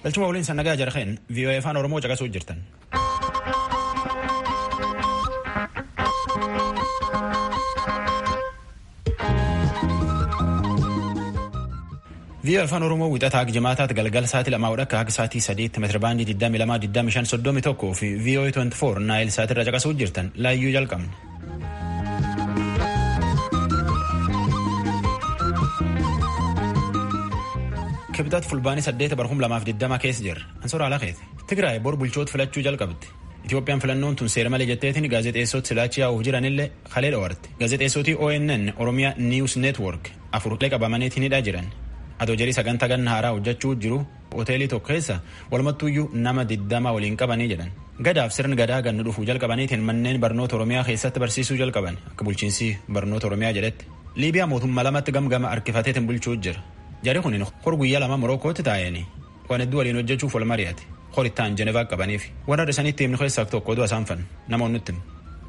Galchuma waliin sannagaa jarheen VOA afaan Oromoo caqasuu jirtan. VOA afaan Oromoo wixataa jimaataatti galgala sa'aatii lamaa wadhakka akka sa'aatii sadiitti meetira baandii 22,25,31 fi VOA 24 naayil sa'aatirra caqasuu jirtan laayyuu jalqabne. kibxaatti fulbaanii saddeeta barhum lamaaf digdama keessa jirra ansoora alakeeti tigraay bor bulchoota filachuu jalqabdi itoophiyaan filannoon tun seera malee jetteetiin gaazexeessoti silaachi yaa'uuf jiranillee kalee dhoowwarte gaazexeessotii ONN oromiyaa niiws neetwork afurlee qabamaniitinidha jiran atoo jedhii sagantaa ganna haaraa hojjechuu jiru hoteelii tokko keessa walumattuuyyuu nama digdama waliin qabanii jedhan gadaaf sirni gadaa gannu dhufuu jalqabaniitiin manneen barnoota oromiyaa keessatti barsiisuu jalqaban akka bulchiinsi barnoota oromiyaa jedhetti liibiyaa mootummaa lamatti gamgama harkifateetiin bulchuu jira Jarri kun hor guyyaa lama Morokootti taa'anii waan hedduu waliin hojjechuuf wal mari'ate hor ittaan Jenevaa qabaniif warra dhisanitti himni keessaa tokko oduu isaan fan namoonni nutti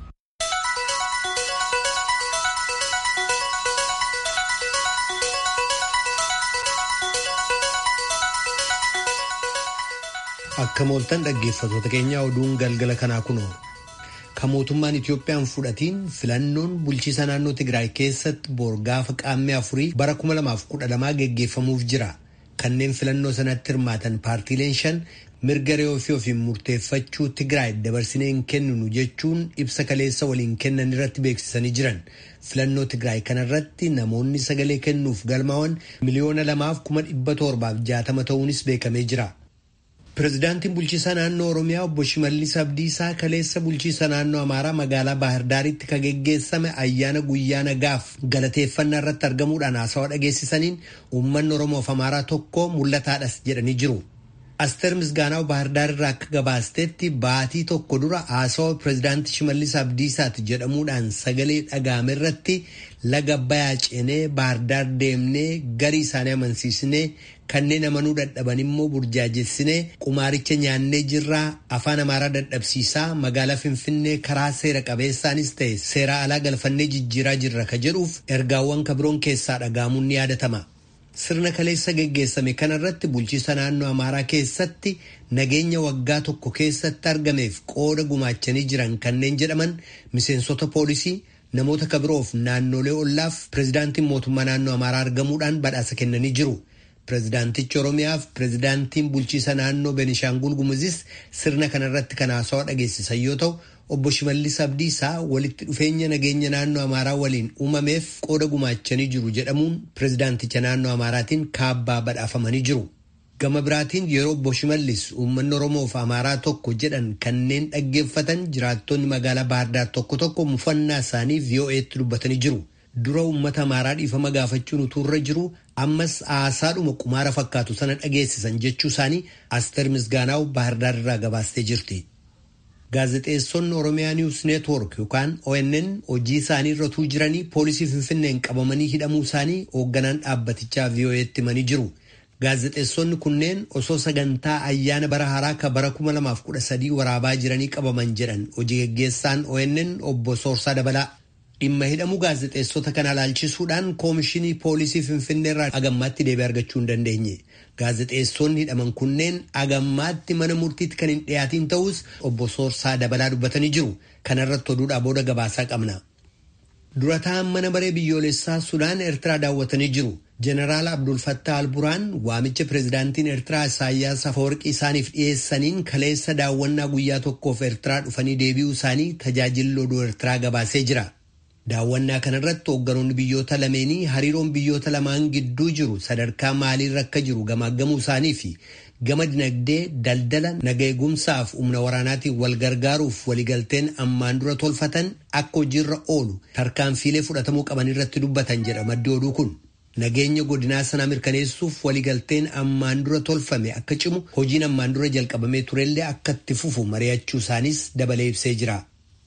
Akka mooltan dhaggeeffattoota keenyaa oduun galgala kanaa kunoo. Kan mootummaan Itoophiyaan fudhatiin filannoon bulchiisa naannoo Tigraay keessatti boor gaafa qaammee afurii bara 2012 geggeeffamuuf jira. Kanneen filannoo sanatti hirmaatan paartiileen shan mirga re'ee ofii ofiin murteeffachuu Tigraay dabarsinee hin kenninu jechuun ibsa kaleessa waliin kennan irratti beeksisanii jiran. Filannoo Tigraay kanarratti namoonni sagalee kennuuf galmaa'an miliyoona lamaaf kuma dhibba torbaaf jaatama ta'uunis beekamee jira. Pireezidaantiin bulchiisa naannoo Oromiyaa obbo Shimallis Abdiisaa kaleessa bulchiisa naannoo Amaaraa magaalaa Baahirdaaritti kan geggeessame ayyaana guyyaa nagaaf galateeffannaa irratti argamuudhaan haasawaa dhageessisaniin uummanni Oromoof Amaaraa tokko mul'ataadhas jedhanii jiru. Asteer Misgaanaaw Baahirdaar irraa akka gabaastetti baatii tokko dura haasawaa pireezidaantii Shimallis Abdiisaati jedhamuudhaan sagalee dhagaame irratti laga Abbayyaa ceenee Baahirdaar deemnee garii isaanii amansiisnee kanneen amanuu dadhaban immoo burjaajessinee qumaaricha nyaannee jirraa afaan amaaraa dadhabsiisaa magaalaa finfinnee karaa seera qabeessaanis ta'e seera alaa galfannee jijjiiraa jirra ka jedhuuf ergaawwan kabiroon keessaa dhagaamuun ni yaadatama. Sirna kaleessa geggeessame kanarratti bulchiisa naannoo amaaraa keessatti nageenya waggaa tokko keessatti argameef qooda gumaachanii jiran kanneen jedhaman miseensota poolisii namoota kabiroof naannolee ollaaf pireezidaantiin mootummaa naannoo amaaraa argamuudhaan badhaasa kennanii jiru. Pireezidaantichi Oromiyaaf pireezidaantiin bulchiisa naannoo Benishaangul Gumuzis sirna kanarratti kan haasawaa dhageessisan yoo ta'u, obbo Shimallis Abdiisaa walitti dhufeenya nageenya naannoo Amaaraa waliin uumameef qooda gumaachanii jiru jedhamuun pireezidaanticha naannoo Amaaraatiin kaabbaa badhaafamanii jiru. Gama biraatiin yeroo obbo Shimallis uummanni Oromoof Amaaraa tokko jedhan kanneen dhaggeeffatan jiraattonni magaalaa Baahirdaar tokko tokko mufannaa isaanii VOA'tti dubbatanii jiru. Dura uummata amaaraa dhiifama gaafachuun utuurra jiru ammas haasaadhuma qumaara fakkaatu sana dhageessisan jechuu isaanii Asteer Misgaanaaw Baahirdaar irraa gabaastee jirti. Gaazexeessonni Oromiyaa Niwus Neetwork yookaan ONN hojii isaanii irra utuu jiranii poolisii Finfinneen qabamanii hidhamuu isaanii hoogganaan dhaabbatichaa VOA'tti himanii jiru. Gaazexeessonni kunneen osoo sagantaa ayyaana bara haaraa ka bara 2013 waraabaa jiranii qabaman jedhan hojii geggeessaan ONN obbo Soorsaa Dabalaa. Dhimma hidhamuu gaazexeessota kana ilaalchisuudhaan koomishinii poolisii Finfinnee irraa agammaatti deebii argachuu hin dandeenye. Gaazexeessonni hidhaman kunneen agammaatti mana murtiitti kan hin dhiyaatiin ta'us obbo Soorsaa Dabalaa dubbatanii jiru. Kanarratti oduudhaa booda gabaasaa qabna. Durataan mana maree biyyoolessaa Sudaan Eertiraa daawwatanii jiru. Jeneraal Abdul Fattah Alburaan waamicha pireezidaantiin Eertiraa Isaayyaas Afawarqii isaaniif dhiyeessaniin kaleessa daawwannaa guyyaa tokkoof Eertiraa dhufanii deebi'uu isaanii tajaajilli oduu Eertiraa gabaasee jira. Daawwannaa kanarratti hoogganoonni biyyoota lameenii hariiroon biyyoota lamaan gidduu jiru sadarkaa maaliirra akka jiru gamaggamuu isaanii fi gama dinagdee daldala naga eegumsaaf humna waraanaatiin wal gargaaruuf waligalteen ammaan dura tolfatan akka hojiirra oolu tarkaanfiilee fudhatamuu qaban irratti dubbatan jedha maddi oduu kun. Nageenya godinaa sanaa mirkaneessuuf waligalteen ammaan dura tolfame akka cimu hojiin ammaan dura jalqabamee turellee akka itti fufu mari'achuu isaanis dabalee ibsee jira.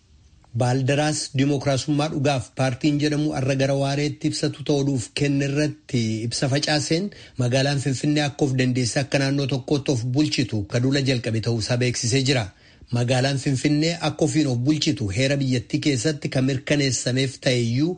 Baaldaraas Dimookiraasummaa dhugaaf paartiin jedhamu har'a gara waareetti ibsatu ta'uudhuuf kenne irratti ibsa facaaseen magaalaan Finfinnee akka of dandeesse akka naannoo tokkootti of bulchitu kadula jalqabe ta'uusaa beeksisee jira. Magaalaan Finfinnee akka ofiin of bulchitu heera biyyattii keessatti kan mirkaneessameef ta'eyyuu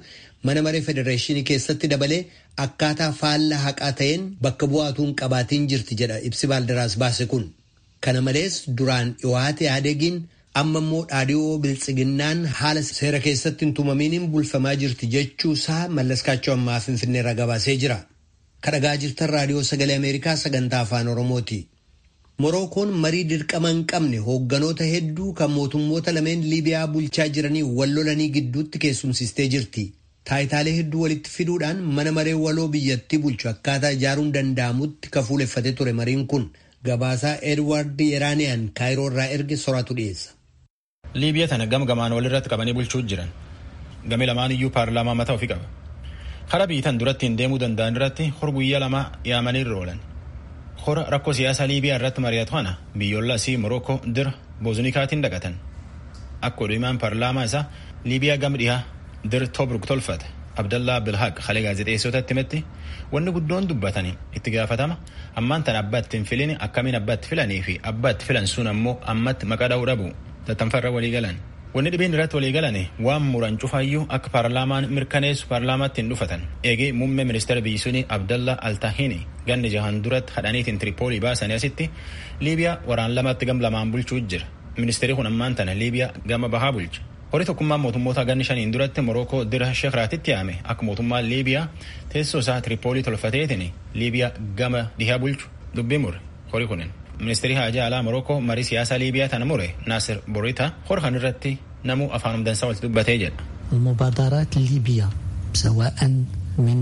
mana maree federeeshinii keessatti dabalee akkaataa faallaa haqaa ta'een bakka bu'aatuun qabaatiin jirti jedha ibsi baaldaraas baase kun. Kana malees duraan dhiwaate yaadegiin amma immoo dhaadhiyoo biltsiginnaan haala seera keessatti hin tumamiin bulfamaa jirti jechuusaa mallaskaachoo ammaa finfinneerra gabaasee jira. Kadhagaa jirtan raadiyoo sagalee Ameerikaa sagantaa afaan Oromooti. Morookoon marii dirqama hin qabne hoogganoota hedduu kan mootummoota lameen Liibiyaa bulchaa jiranii wal lolanii gidduutti keessumsistee jirti. Taayitaalee hedduu walitti fiduudhaan mana maree waloo biyyattii bulchu akkaataa ijaaruun danda'amutti kafuuleffatee ture mariin kun gabaasaa Edward Yeraaniyaan kaayiroo irraa erge soraatu dhiyeessa. Liibiyaa tana gam gamaan walirratti qabanii bulchuu jiran. Gami lamaan iyyuu paarlaamaa mataa ofii qaba. Karaa biitan duratti hin deemuu danda'an irratti hor guyyaa lama yaamanii irra oolan. Hora rakkoo siyaasaa Liibiyaa irratti mari'atu kana biyyoolaa asii Morookoo dira boozunikaatiin dhaqatan. Akka oduumaan paarlaamaa isaa Liibiyaa gam dhihaa dir Tobruk tolfate Abdallaa Bilhaaq halee gaazexeessotatti himetti wanni guddoon dubbatanii itti gaafatama ammaan tan abbaa itti hin filin akkamiin abbaa itti filanii fi abbaa itti filan sun ammoo ammatti maqaa dha'uu dhabu tattanfarra walii galan. Wanni dhibeen irratti walii galane waan muran cufaayyuu akka paarlaamaan mirkaneessu paarlaamaatti hin dhufatan. Eegee muummee ministeera biyyi suni Abdalla Altahini ganni jahan duratti hadhaniitiin Tiripoolii baasanii asitti Liibiyaa waraan lamatti gam lamaan bulchuu jira. Ministeerri kun ammaan tana Liibiyaa gama bahaa bulcha. Horii tokkummaan mootummoota ganni shaniin duratti Morookoo dira Sheekiraatitti yaame akka mootummaan Liibiyaa teessoo isaa Tiripoolii tolfateetiin Liibiyaa gama dhihaa bulchu dubbii mure horii kunin. Ministeerri haajaa alaa Morookoo marii siyaasaa Liibiyaa tana mure Naasir Borita hor kan irratti namuu afaan dansaa walitti dubbatee jedha. المبادرات ليبيا سواء من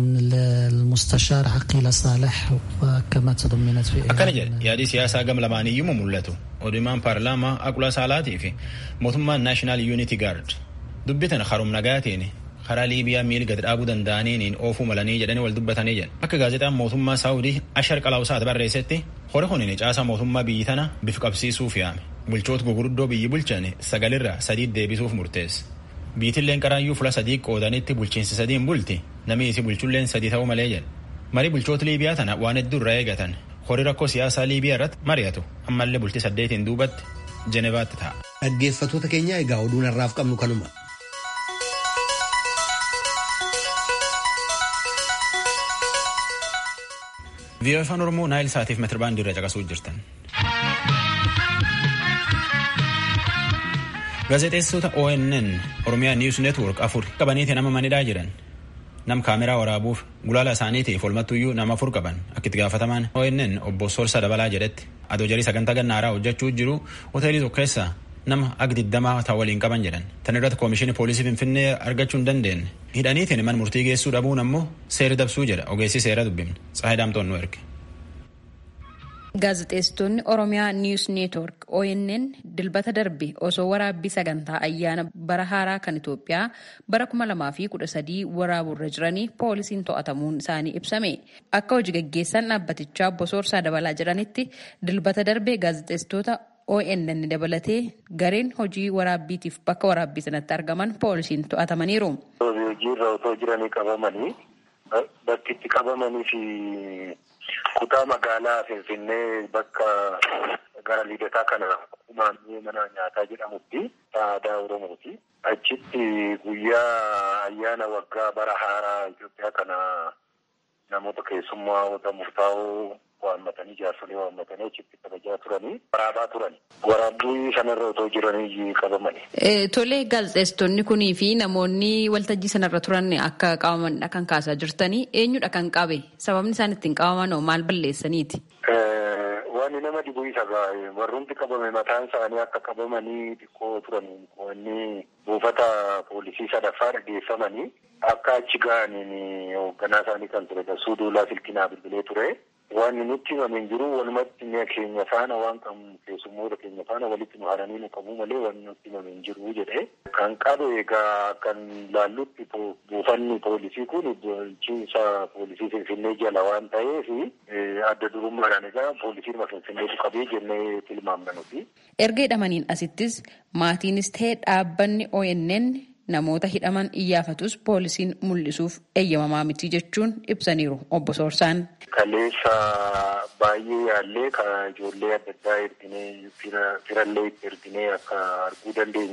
المستشار عقيل صالح وكما تضمنت في akkana jedha yaadii siyaasaa gam lamaaniyyuu mul'atu odumaan paarlaamaa aqula saalaatii fi mootummaan naashinaal yuuniti gaard dubbi tana harum nagaatiin karaa liibiyaa miil gad dhaabuu danda'aniin oofuu malanii jedhanii wal dubbatanii jedha akka gaazexaan mootummaa saawudii ashar qalawusaat barreessetti hori kun caasaa mootummaa biyyi tana bif qabsiisuuf yaame bulchoota gurguddoo biyyi bulchan sagalirraa sadii deebisuuf murteesse. Biitilleen qaraayyuu fula sadii qoodanitti bulchiinsi sadiin bulti namni isi bulchulleen sadii ta'uu malee jedha. Marii bulchoota Liibiyaa tana waan hedduu irraa eegatan horii rakkoo siyaasaa Liibiyaa irratti mari'atu ammallee bultii saddeetiin duubatti Jenevaatti ta'a. Dhaggeeffattoota keenya egaa oduun har'aaf qabnu kanuma. Viiyoo afaan Oromoo Naayil Saatiif metirbaandii irra caqasuu jirtan. Gaazexeessitoota ONN Oromiyaa News Network afur qabaniiti nama manidhaa jiran. Nam kaameraa waraabuuf gulaala isaaniitiif olmattuyyuu nama afur qaban akka itti gaafatamaan ONN obbo Sorsa Dabalaa jedhetti adoo jarii sagantaa gannaaraa hojjechuu jiru hoteelii tokko keessa nama ag digdamaa ta'u waliin qaban jedhan. Tan irratti koomishinii poolisii Finfinnee argachuu hin dandeenye. Hidhaniitiin man murtii geessuu dhabuun ammoo seera dabsuu jedha ogeessi seera dubbifne. Tsaahii Daamtoon nu erge. Gaazexeessitoonni Oromiyaa News Network ONN dilbata darbe osoo waraabbii sagantaa ayyaana bara haaraa kan Itoophiyaa bara 2013 waraabuurra jiranii poolisiin to'atamuun isaanii ibsame. Akka hojii gaggeessan dhaabbatichaa obbo Soorsaa Dabalaa jedhanitti dilbata darbe gaazexeessitoota ONN dabalatee gareen hojii waraabbiitiif bakka waraabbii sanatti argaman poolisiin to'atamaniiru. Hojiirra otoo jiranii qabamanii bakki itti qabamanii fi kutaa magaalaa Finfinnee bakka gara liidataa kana maannee mana nyaataa jedhamutti aadaa Oromooti. Achitti guyyaa ayyaana waggaa bara haaraa Itoophiyaa kana namoota keessummaa murtaa'oo waammatanii jaarsolee waammatanii achitti kabajaa turanii waraabaa turan. Waraabbii sanarra otoo jiranii qabamani. Tolee gaazexeessitoonni kunii fi namoonni waltajjii sanarra turan akka qabamanidha kan kaasaa jirtanii eenyudha kan qabe sababni isaan ittiin qabaman maal balleessaniiti? Waan nama dhibu isa warrumti qabame mataan isaanii akka qabamanii xiqqoo turan wanni buufata poolisii sadaffaa dhageeffamanii akka achi ga'aniin hoogganaa isaanii kan ture Dassuu Duulaa Silkinaa bilbilee ture. Waan nutti himameen jiru walumatti mi'a keenya faana waan qabnu keessummoota keenya faana walitti nu haranii nu qabu malee waan nutti himameen jiru jedhe. Kan qabe egaa kan laallutti buufanni poolisii kun bulchiinsa poolisii Finfinnee jala waan ta'eef adda durummaadhaan egaa poolisiin Finfinneetu qabee jennee tilmaamna nuti. Erga hidhamaniin asittis maatiinis ta'e dhaabbanni ONN namoota hidhaman iyyaafatus poolisiin mul'isuuf eeyyamamaa miti jechuun ibsaniiru obbo Soorsaan. Kaleessa baay'ee yaallee kan ijoollee adda addaa erginee firallee itti erginee akka arguu dandeenyu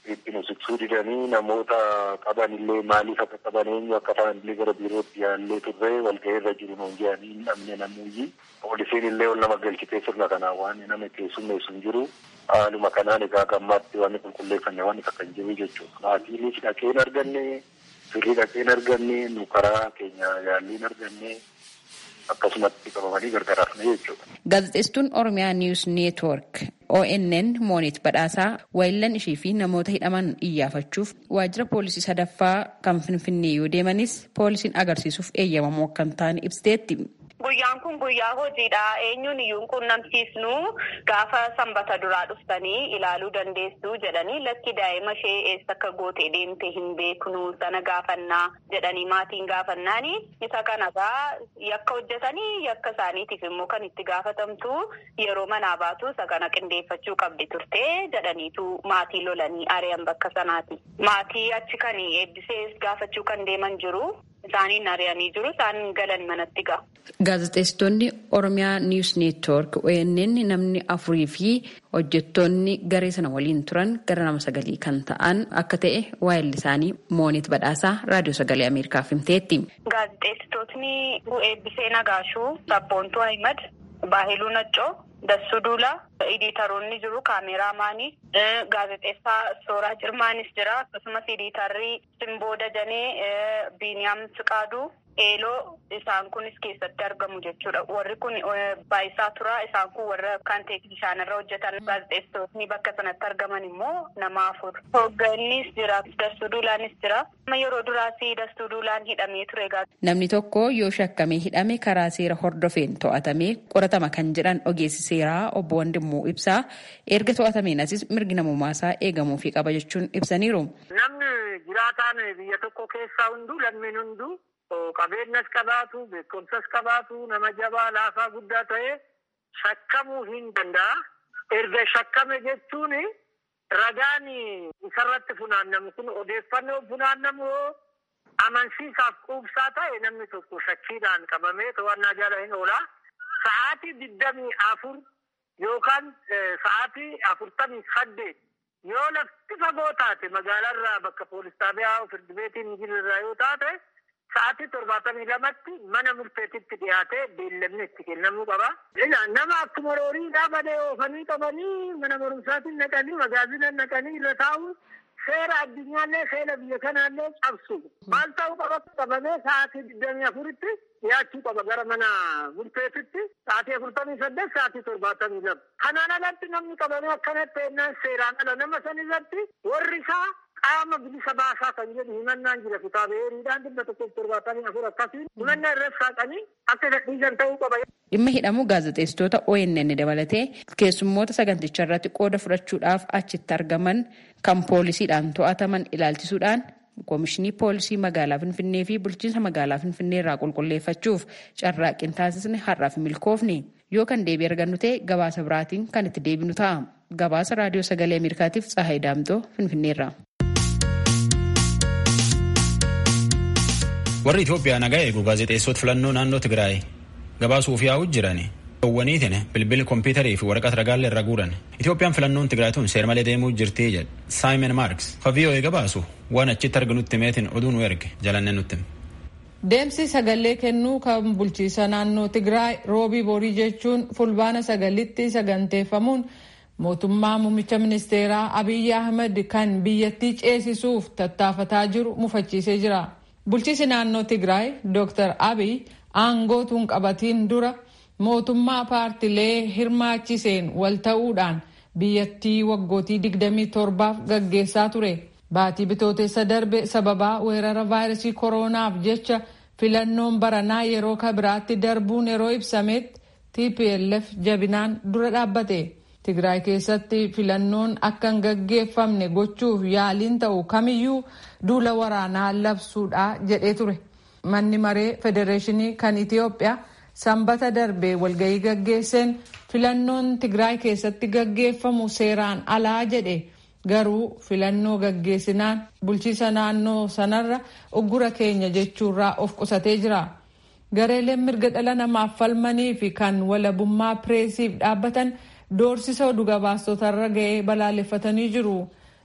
itti nusiksuu didanii namoota qaban illee maaliif akka qaban eenyu akka ta'an illee gara biirootti yaallee turre walga'ii irra jiru nuun jedhanii hin dhabne namuuyyi. Poolisiin illee ol nama galchitee sirna kanaan waan nama keessummeessu hin jiru. Haaluma kanaan egaa gammaatti waan qulqulleeffanne waan akka kan jiru jechuudha. Maatiinis dhaqee hin arganne, firri dhaqee hin arganne, nu karaa keenya yaallee hin arganne. akkasumatti qabamanii gargar hafne jechuudha. Gaazexeessituun Oromiyaa Niwus Neetwork ONN Moonit Badhaasaa waayillan ishii fi namoota hidhaman iyyaafachuuf waajjira poolisii sadaffaa kan Finfinnee yoo deemanis poolisiin agarsiisuuf eeyyamamoo akka hin taane ibsiteetti. Guyyaan kun guyyaa hojiidha. Eenyuun iyyuu quunnamsiisnu gaafa sanbata duraa dhuftanii ilaaluu dandeessu jedhanii lakki daa'ima ishee eessa akka gootee deemte hin beeknu sana gaafannaa jedhanii maatiin gaafannaani. Isa kanagaa yakka hojjetanii yakka isaaniitiif immoo kan itti gaafatamtu yeroo manaa baatu isa kana qindeeffachuu qabdi turte jedhaniitu maatii lolanii ari'an bakka sanaati. Maatii achi kan eebbisee gaafachuu kan deeman jiru. Isaaniin ari'anii jiru. Isaan galan manatti ga'a. Gaazexeessitoonni Oromiyaa Niwus Neetwoork ONN namni afurii fi hojjettoonni garee sana waliin turan gara nama sagalii kan ta'an akka ta'e waayilli isaanii Moonit Badhaasaa Raadiyoo Sagalee Ameerikaaf himteetti. Gaazexeessitootni Eebbisee Nagaashuu, Sabboontuu Ahimad, Baahiluu Naccoo, Dassuu Duulaa, Iditaroonni jiru kaameraamaanii, gaazexeessaa Sooraa Cirmaanis jira. Akkasumas iditarri Simboo Dajanee, Biiniyaam Siqaaduu, Eeloo isaan kunis keessatti argamu jechuudha. Warri kun baay'isaa tura. Isaan kun warra kan teeknishaan irra hojjetan gaazexeessitootni bakka sanatti argaman immoo nama afur. Hooggannis jira. Dassuu Duulaanis jira. Yeroo duraas Dassuu Duulaan hidhamee ture. Namni tokko yoo shakkamee hidhame karaa seera hordofeen to'atamee qoratama kan jedhan ogeessi seeraa obbo Wandimmoo ibsaa erga to'atameen asis mirgi namummaasaa eegamuufii qaba jechuun ibsaniiru. Namni jiraataan biyya tokko keessaa hunduu lammiin hunduu qabeenyas qabaatu beekumsas qabaatu nama jabaa laafaa guddaa ta'e shakkamuu hin danda'a. Erga shakkame jechuun ragaan isarratti funaannamu kun odeeffannoo funaannamu amansiisaaf quubsaa ta'e namni tokko shakkiidhaan qabamee to'annaa jala hin oola. Sa'aatii digdamii afur yookaan sa'aatii afurtamii saddeet yoo lafti fagoo taate magaalaarraa bakka poolis xaabiyaa firdi beetiin jirurraa yoo taate sa'aatii torbaatamii lamatti mana murteetitti dhiyaatee beellamni itti kennamuu qaba. Nama akkuma rooriidhaa badee oofanii qabanii mana barumsaatiin naqanii magaazina naqanii irra taa'u seera addunyaallee seera biyya kanaallee cabsu. Maal ta'uu qaba qabamee sa'aatii digdamii afuritti dhiyaachuu qaba gara mana murteetitti sa'aatii afurtamii saddeet sa'aatii torbaatamii lama. Kanaan alatti namni qabamee akkanatti ennaan seeraan ala nama san irratti warri isaa qaama bilisa baasaa kan jedhu himannaan jira kitaaba heeriidhaan dhibba tokkoof torbaatamii afur akkasiin himannaa irratti saaqanii akka gadhiisan ta'uu qaba. Dhimma hidhamuu gaazexeessitoota ONN dabalatee keessummoota saganticha irratti qooda fudhachuudhaaf achitti argaman kan poolisiidhaan to'ataman ilaalchisuudhaan Koomishinii Poolisii Magaalaa Finfinnee fi Bulchiinsa Magaalaa Finfinnee irraa qulqulleeffachuuf carraaqqii taasisne har'aaf milkoofne yoo kan deebii argannu ta'e gabaasa biraatiin kan itti deebinu ta'a. Gabaasa Raadiyoo Sagalee Ameerikaatiif Tsahaay Daamtoo Finfinneerraa. warri Itoophiyaa nagaa eegu gaazexeessota filannoo naannoo Tigraay gabaasuuf yaa'u jiran dhowwaniitiin bilbila kompiitarii fi waraqata ragaallee irra guuran Itoophiyaan filannoon Tigraay tun seer malee deemuu jirtii jedha Saayimon Maarks fa VOA gabaasu waan achitti arginutti meetiin oduu nu erge jalanne nutti. Deemsi sagalee kennuu kan bulchiisa naannoo Tigraay roobii borii jechuun fulbaana sagalitti saganteeffamuun mootummaa muummicha ministeeraa Abiyyi Ahmed kan biyyattii ceesisuuf tattaafataa jiru mufachiisee jira. Bulchiisi naannoo Tigraay Dr. Abiy aangootuun qabatiin dura mootummaa paartilee hirmaachiseen wal ta'uudhaan biyyattii waggootii 27f gaggeessaa ture. Baatii bitootessa darbe sababaa weerara vaayirasii koronaaf jecha filannoon baranaa yeroo kabiraatti darbuun yeroo ibsametti TPLF jabinaan dura dhaabbate. Tigraay keessatti filannoon akka hin gaggeeffamne gochuuf yaaliin ta'u kamiyyuu duula waraanaa labsuudha jedhee ture. Manni maree federeeshinii kan Itiyoophiyaa sanbata darbee walgahii gaggeesseen filannoon Tigraay keessatti gaggeeffamu seeraan alaa jedhe garuu filannoo gaggeessinaan bulchiisa naannoo sanarra uggura keenya jechuurraa of qusatee jira. Gareeleen mirga dhala namaaf falmanii fi kan walabummaa pireesiif dhaabbatan doorsisa oduu gabaastotarra ga'ee balaaleffatanii jiru.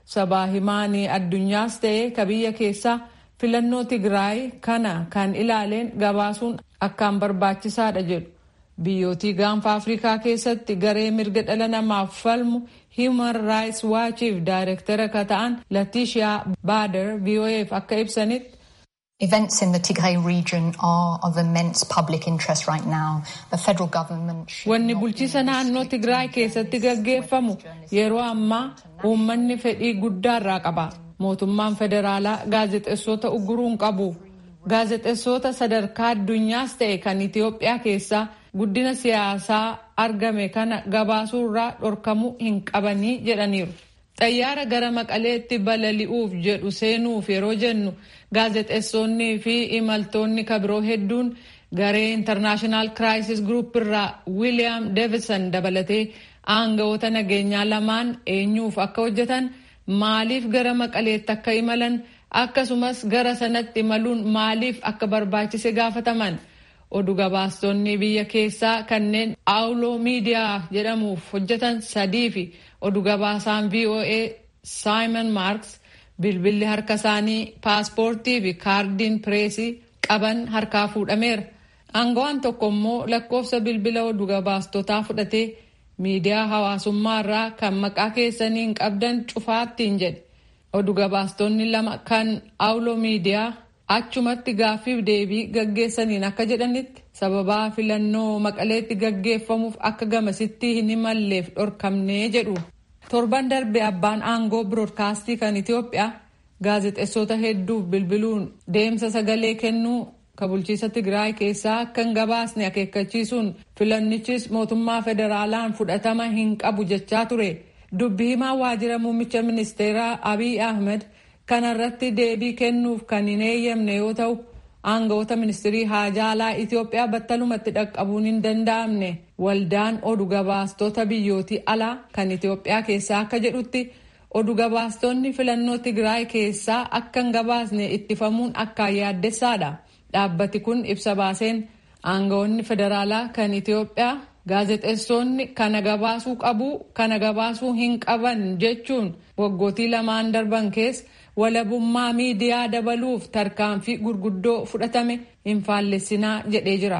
sabaa himaanii addunyaas ta'ee ka biyya keessaa filannoo Tigraay kana kan ilaaleen gabaasuun akkaan barbaachisaadha jedhu. Biyyootii gaanfa Afrikaa keessatti garee mirga dhala namaaf falmu Human Rights Watchiif daayirektara ka ta'an Latishaa Baader VOA'f akka ibsanitti. Events in the Tigray region are of immense public interest right now. The federal government Wanni bulchiisa naannoo Tigraay keessatti gaggeeffamu yeroo ammaa uummanni fedhii guddaa irraa qaba. Mootummaan federaalaa gaazexeessota uguruun qabu. Gaazexeessota sadarkaa addunyaas ta'e kan Itiyoophiyaa keessaa guddina siyaasaa argame kana gabaasuurraa dhorkamuu hin qabanii jedhaniiru. Xayyaara gara maqaleetti balali'uuf jedhu seenuuf yeroo jennu gaazexeessonnii fi imaltoonni kabiroo hedduun garee intarnaashinaal kiraayisis gruup irraa wiiliyaam deevison dabalatee aangawoota nageenyaa lamaan eenyuuf akka hojjetan maaliif gara maqaleetti akka imalan akkasumas gara sanatti imaluun maaliif akka barbaachise gaafataman. oduu gabaastonni biyya keessaa kanneen aawuloo miidiyaa jedhamuuf hojjetan sadii fi oduu gabaasaan VOA Simon Marks bilbilli harka isaanii paaspoortii fi kaardiin pireesii qaban harkaa fuudhameera. Aangawaan tokko immoo lakkoofsa bilbila oduu gabaastotaa fudhatee miidiyaa hawaasummaa irraa kan maqaa keessaniin qabdan cufaattiin jedhe. Oduu gabaastonni lama kan aawuloo miidiyaa achumatti gaaffiif deebii gaggeessaniin akka jedhanitti sababaa filannoo maqaleetti gaggeeffamuuf akka gamasitti hin imalleef dhorkamnee jedhu. torban darbe abbaan aangoo biroodkaastii kan itiyoophiyaa gaazexeessota hedduuf bilbiluun deemsa sagalee kennuu ka bulchiisa tigraay keessaa akka hin gabaasne akeekkachiisuun filannichis mootummaa federaalaan fudhatama hin qabu jechaa ture dubbi himaa waajjira muummicha ministeeraa abiy ahmed kanarratti deebii kennuuf kan hin eeyyamne yoo ta'u aangawoota ministirii haajaalaa itiyoophiyaa battalumatti dhaqqabuun hin danda'amne waldaan oduu gabaastota biyyootii alaa kan itiyoophiyaa keessaa akka jedhutti oduu gabaastonni filannoo tigraay keessaa akka hin gabaasne ittifamuun akkaan yaaddessaadha dhaabbati kun ibsa baaseen aangawoonni federaalaa kan itiyoophiyaa gaazexeessonni kana gabaasuu qabu kana gabaasuu hin qaban jechuun waggootii lamaan darban keessa walabummaa miidiyaa dabaluuf tarkaanfii gurguddoo fudhatame hin faallessinaa jedhee jira.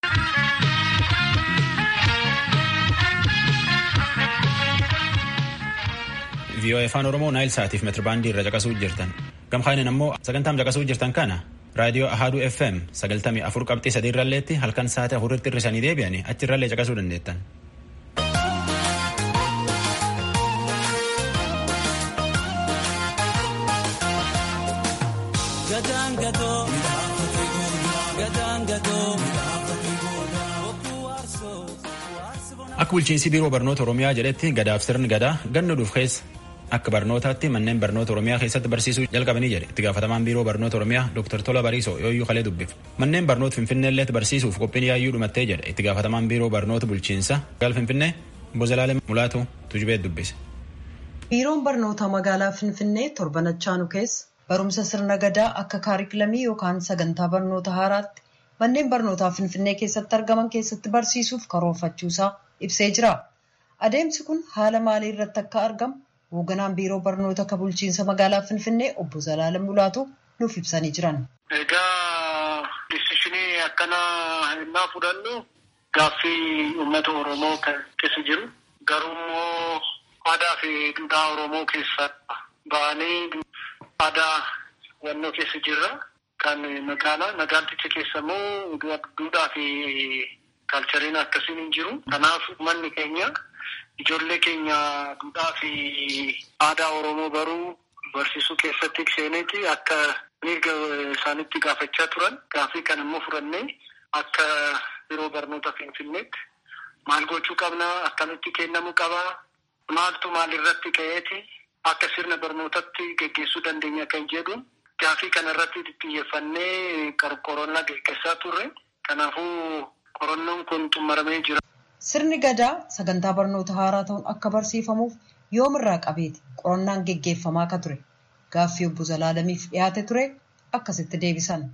VOA afaan Oromoo Naayil Saatiif metirbaandii irra caqasuu jirtan. Gamkaanin ammoo sagantaam caqasuu jirtan kana raadiyoo Ahaduu FM sagaltamii afur qabxii sadii irralleetti halkan sa'aatii afuritti hirrisanii deebi'anii achi irrallee caqasuu dandeettan. Akka bulchiinsi biiroo barnoota Oromiyaa jedhetti gadaaf sirni gadaa ganna dhuuf keessa akka barnootaatti manneen barnoota Oromiyaa keessatti barsiisuu jalqabanii jedhe itti gaafatamaan biiroo barnoota Oromiyaa Dr. Tola Bariisoo yooyyuu kalee dubbif. Manneen barnoota Finfinneelleetti barsiisuuf qophiin yaayyuu dhumattee jedhe itti gaafatamaan biiroo barnoota bulchiinsa gaal Finfinnee Bozalaalee Mulaatu Tujubeet dubbise. Biiroon barnoota magaalaa Finfinnee torbanachaanu keessa barumsa sirna gadaa akka kaarikilamii yookaan sagantaa barnoota haaraatti manneen barnootaa Finfinnee keessatti argaman keessatti barsiisuuf karoorfachuusaa ibsee jira. Adeemsi kun haala maalii irratti akka argamu hoogganaan biiroo barnoota akka bulchiinsa magaalaa Finfinnee obbo Zalaalam Mulaatu nuuf ibsanii jiran. Egaa disishinii akkanaa innaa fudhannu gaaffii uummata Oromoo keessa jiru garuu immoo aadaa fi duudhaa Oromoo keessa ba'anii aadaa wannoo keessa jirra. Kan magaalaa magaalticha keessa immoo duudhaa fi kaalchariin akkasiin hin jiru. Kanaaf manni keenya ijoollee keenya duudhaa fi aadaa Oromoo baruu barsiisuu keessatti seeneeti akka mirga isaanitti gaafachaa turan. Gaaffii kan immoo fudhannee akka biiroo barnoota Finfinneetti maal gochuu qabna akkamitti kennamuu qaba maaltu maalirratti ka'eeti akka sirna barnootatti geggeessuu dandeenya kan jedhu gaaffii kana irratti xiyyeeffannee qorannaa gaggeessaa turre. Kanaafuu qorannoon kun xumuramee jira. Sirni gadaa sagantaa barnoota haaraa ta'uun akka barsiifamuuf yoomirraa qabeeti qorannaan geggeeffamaa akka ture. Gaaffii obbo Zalaalamiif dhiyaate ture akkasitti deebisan.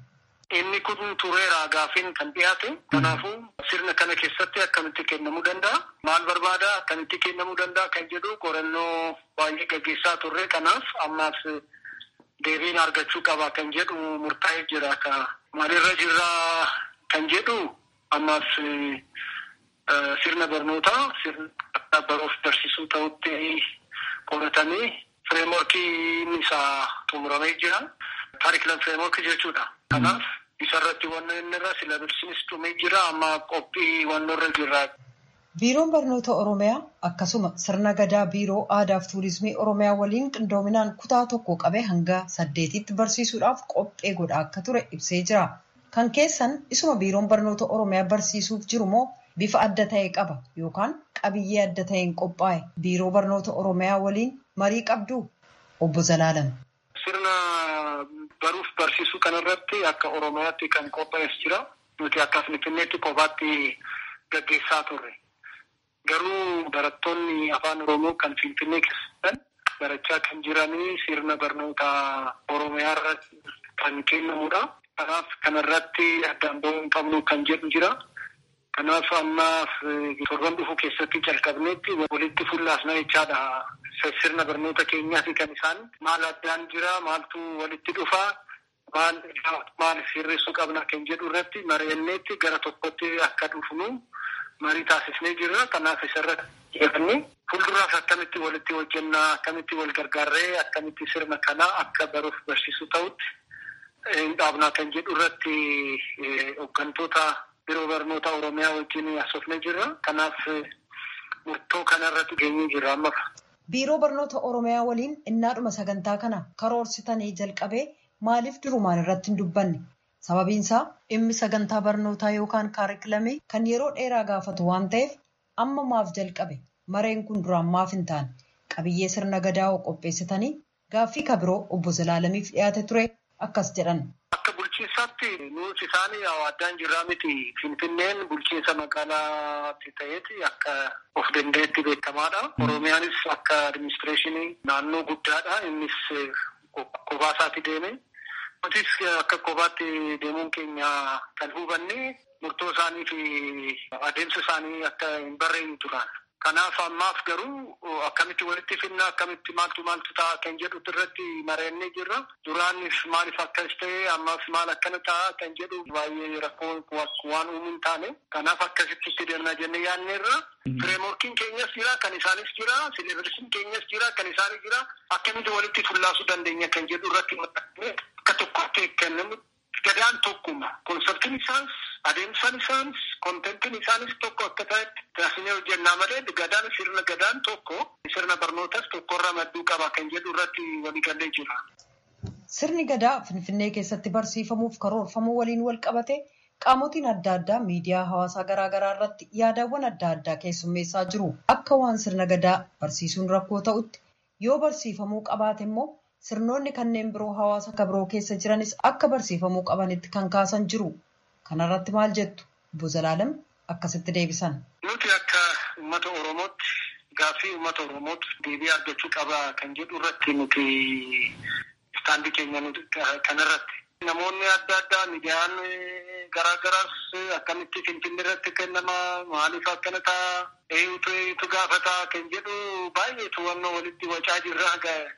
Inni kun tureera gaafiin kan dhiyaate. Kanaafuu sirna kana keessatti akkamitti kennamuu danda'a? Maal barbaada? Akkamitti kennamuu danda'a? Kan jedhu qorannoo baay'ee gaggeessaa turre. Kanaaf ammaas deebiin argachuu qaba kan jedhu murtaa'ee jira. Maalirra jirra kan jedhu ammaas sirna barnootaa sirna baruuf barsiisuu ta'utti qoratamee fireemorkiin isaa xumuramee jira. Kaarikilam fireemorkii jechuudha. Kanaaf isarratti wanno inni irra silabisiinis dhumee jira amma qophii wanno irra jirra. Biiroon Barnoota Oromiyaa akkasuma sirna gadaa Biiroo Aadaa fi Tuurizimii Oromiyaa waliin qindoominaan kutaa tokko qabee hanga saddeetitti barsiisuudhaaf qophee godhaa akka ture ibsee jira. Kan keessan isuma Biiroon Barnoota Oromiyaa barsiisuuf jiru moo bifa adda ta'e qaba yookaan qabiyyee adda ta'een qophaa'e Biiroo Barnoota Oromiyaa waliin marii qabdu obbo Zalaalam. Sirna baruuf barsiisuu kanarratti akka Oromiyaatti kan qophaa'es jira. Nuti akka Finfinneetti kophaatti gaggeessaa turre. Garuu barattoonni afaan Oromoo kan Finfinnee keessatti barachaa kan jiranii sirna barnoota Oromiyaa irratti kan kennamudha. Kanaaf kanarratti addaan ba'uu hin qabnu kan jedhu jira. Kanaaf ammaaf torban dhufu keessatti calqabneetti walitti fullaasna jechaadha. Sirna barnoota keenyaati kan isaan maal addaan jira maaltu walitti dhufa maal maal sirreessuu qabna kan jedhu irratti mari'anneetti gara tokkotti akka dhufnu marii taasisnee jirra. Kanaaf isarratti jedhanii fuulduraaf akkamitti walitti hojjennaa akkamitti wal gargaarree akkamitti sirna kanaa akka baruuf barsiisuu ta'utti hin dhaabnaa kan jedhu irratti hooggantoota biiroo barnoota Oromiyaa wajjin haasofnee jirra. Kanaaf murtoo kanarratti geenyee jirra amma. Biiroo barnoota Oromiyaa waliin innaadhuma sagantaa kana karoorsitanii jalqabee maaliif durumaan irratti hin dubbanne? Sababiin isaa dhimmi sagantaa barnootaa yookaan kaarikilamii kan yeroo dheeraa gaafatu waan ta'eef amma maaf jalqabe mareen kun duraan maaf hin taane qabiyyee sirna gadaa qopheessitanii gaaffii kabiroo obbo Zalaalamiif dhiyaate ture akkas jedhan. Akka bulchiinsaatti nuti isaanii addaan jirraa miti. Finfinneen bulchiinsa magaalaatti ta'eeti akka of danda'etti beekamaadha. Oromiyaanis akka adiministireeshinii naannoo guddaadha. Innis kophaa isaatti deeme. Nutis akka kophaatti deemuun keenya kan hubanne murtoo isaanii fi adeemsa isaanii akka hin barreeyne turan. Kanaaf ammaaf garuu akkamitti walitti finna akkamitti maaltu maaltu ta'a kan jedhu irratti mari'annee jirra. Duraanis maaliif akkas ta'e ammaaf maal akkana ta'a kan jedhu baay'ee rakkoo waan uumuu hin taane. Kanaaf akkasitti itti deemna jennee yaadneerra. Fireemorkiin keenyas jira kan isaanis jira. Sileebirsiin keenyas jira kan isaanis jira. Akkamitti walitti fullaasuu dandeenya kan jedhu irratti akka tokkotti kennamu. Gadaan tokkuma. Konseptiin isaas adeemsaan isaanis kontentiin isaanis tokko akka ta'etti taasisnee hojjennaa malee gadaan sirna gadaan tokko sirna barnootas tokkorra madduu qaba kan jedhu irratti waliigallee jira. Sirni gadaa Finfinnee keessatti barsiifamuuf karoorfamuu waliin wal qabate qaamotiin adda addaa miidiyaa hawaasaa garaagaraa irratti yaadawwan adda addaa keessummeessaa jiru. Akka waan sirna gadaa barsiisuun rakkoo ta'utti yoo barsiifamuu qabaate immoo sirnoonni kanneen biroo hawaasa kabiroo keessa jiranis akka barsiifamuu qabanitti kan kaasan jiru. Kanarratti maal jettu? Obbo Zalaalam akkasitti deebisan. Nuti akka uummata Oromootti gaaffii uummata Oromootti deebii argachuu qaba kan jedhu irratti nuti istaandii keenya kanarratti. Namoonni adda addaa miidiyaan garaagaraas akkamitti finfinnee irratti kennama maaliif akkana ta'a eenyutu eenyutu gaafata kan jedhu baay'eetu wannoo walitti wacaa jirra.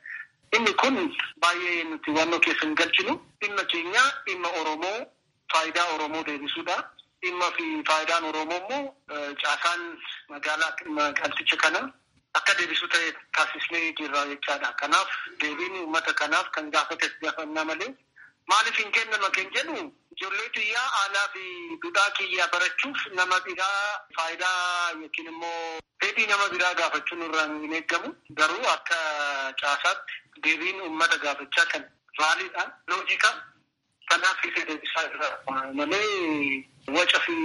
Inni kun baay'ee nuti wannoo keessa hin galchinu. Dhimma keenya dhimma Oromoo faayidaa Oromoo deebisuudha. Dhimma fi faayidaan Oromoo immoo caasaan magaalaa magaalticha kana akka deebisu ta'e taasisnee jirra jechaadha. Kanaaf deebiin uummata kanaaf kan gaafates gaafannaa malee maaliif hin kennama kan jedhu ijoollee xiyyaa aanaa fi duudhaa kiyyaa barachuuf nama biraa faayidaa yookiin immoo fedhii nama biraa gaafachuun irraa hin eeggamu. Garuu akka caasaatti deebiin uummata gaafachaa kan raaliidha. Loojika kanaaf isa deebisaa irra malee waca fi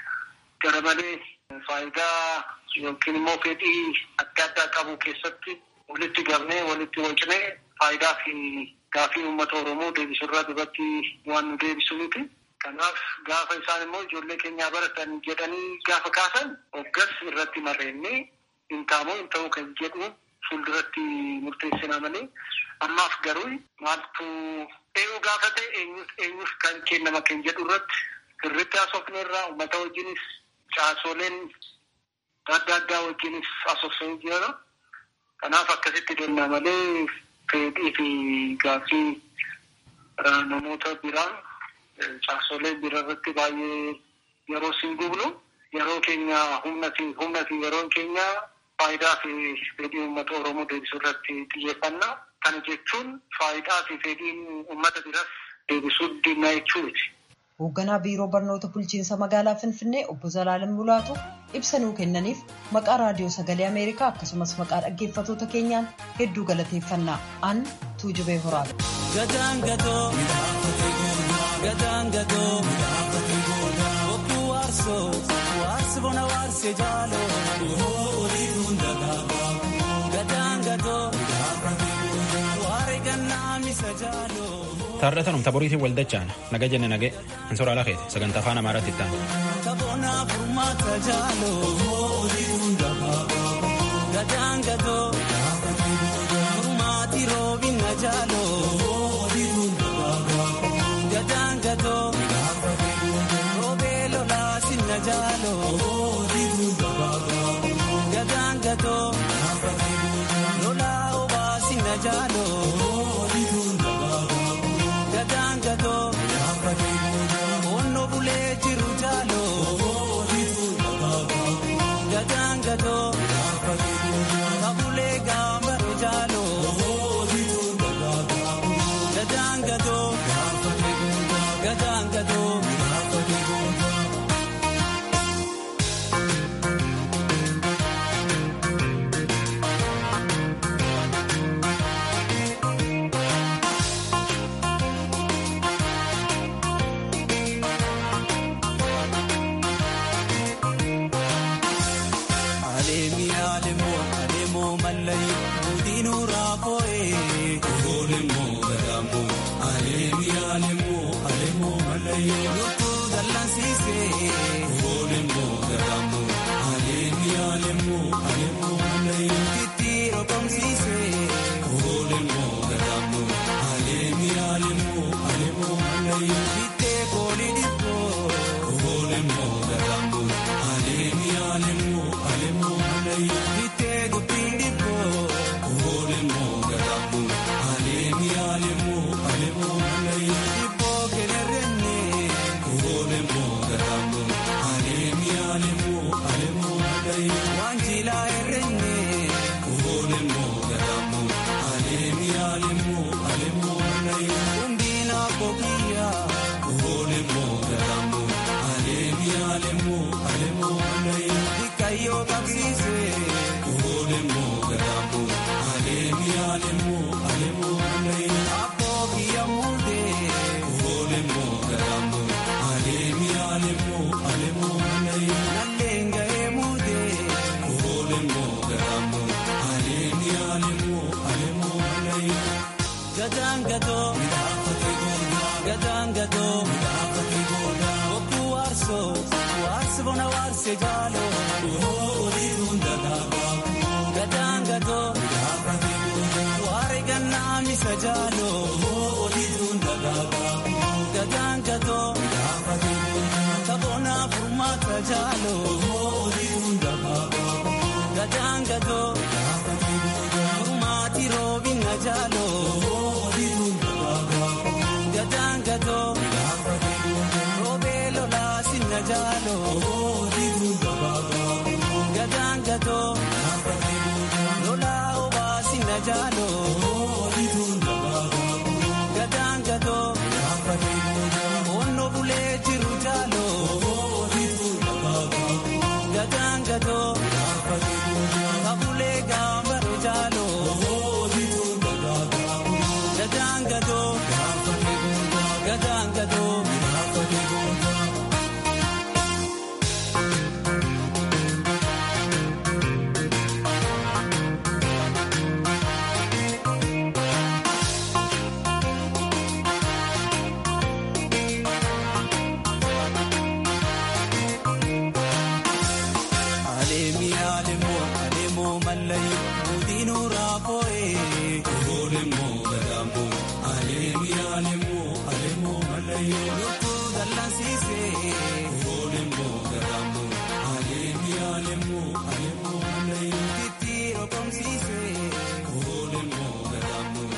gara malee faayidaa yookiin immoo fedhii adda addaa qabu keessatti walitti gabnee walitti wacnee faayidaa fi gaafii uummata Oromoo deebisurraa duratti waan nu deebisu miti. Kanaaf gaafa isaan immoo ijoollee keenyaa baratan jedhanii gaafa kaasan hoggas irratti marreennee hin taamoo hin ta'u kan jedhu fuulduratti murteessinaa malee ammaaf garuu maaltu eenyu gaafate eenyus kan kennama kan jedhu irratti sirriitti haasofne irraa uummata wajjinis caasoleen adda addaa wajjinis haasofsanii jira. Kanaaf akkasitti deemna malee fedhii fi gaaffii namoota biraa caasolee bira irratti baay'ee yeroo siin gubnu yeroo keenya humna fi humna fi yeroon keenya faayidaa fi fedhii uummata Oromoo deebisuu irratti xiyyeeffanna. Kana jechuun faayidaa fi fedhiin uummata biras deebisuu dinnaa jechuuti. Hoogganaa Biiroo Barnoota Bulchiinsa Magaalaa Finfinnee Obbo Zalaalam Mulaatu ibsa nuu kennaniif maqaa Raadiyoo Sagalee Ameerikaa akkasumas maqaa dhaggeeffattoota keenyaan hedduu galateeffannaa. An Tuujubee Horaadha. Gadaan gatoo gadaan gatoo bokkuu waarsoo waarsi bona waarsee jaaloo olii hundagaa gadaan gatoo waaree gannaa misa jaaloo. Taardatanum taboriitiin waldachaan naga jenne nage ansoraa lakeete sagantaa afaan amaaraatti itti aanu. Kaboona furmaata jaaloo olii hundagaa gadaan gatoo furmaati roobina jaaloo olii hundagaa gadaan gatoo roobee lolaa sinna jaaloo olii hundagaa gadaan gatoo lolaa obaa sinna jaaloo olii hundagaa gadaan gatoo onno bulee jiru jaaloo gadaan gatoo kabulee gaambare jaaloo gadaan gatoo gadaan gatoo. Alemoo mallayi, mudiinuu raafoo'ee.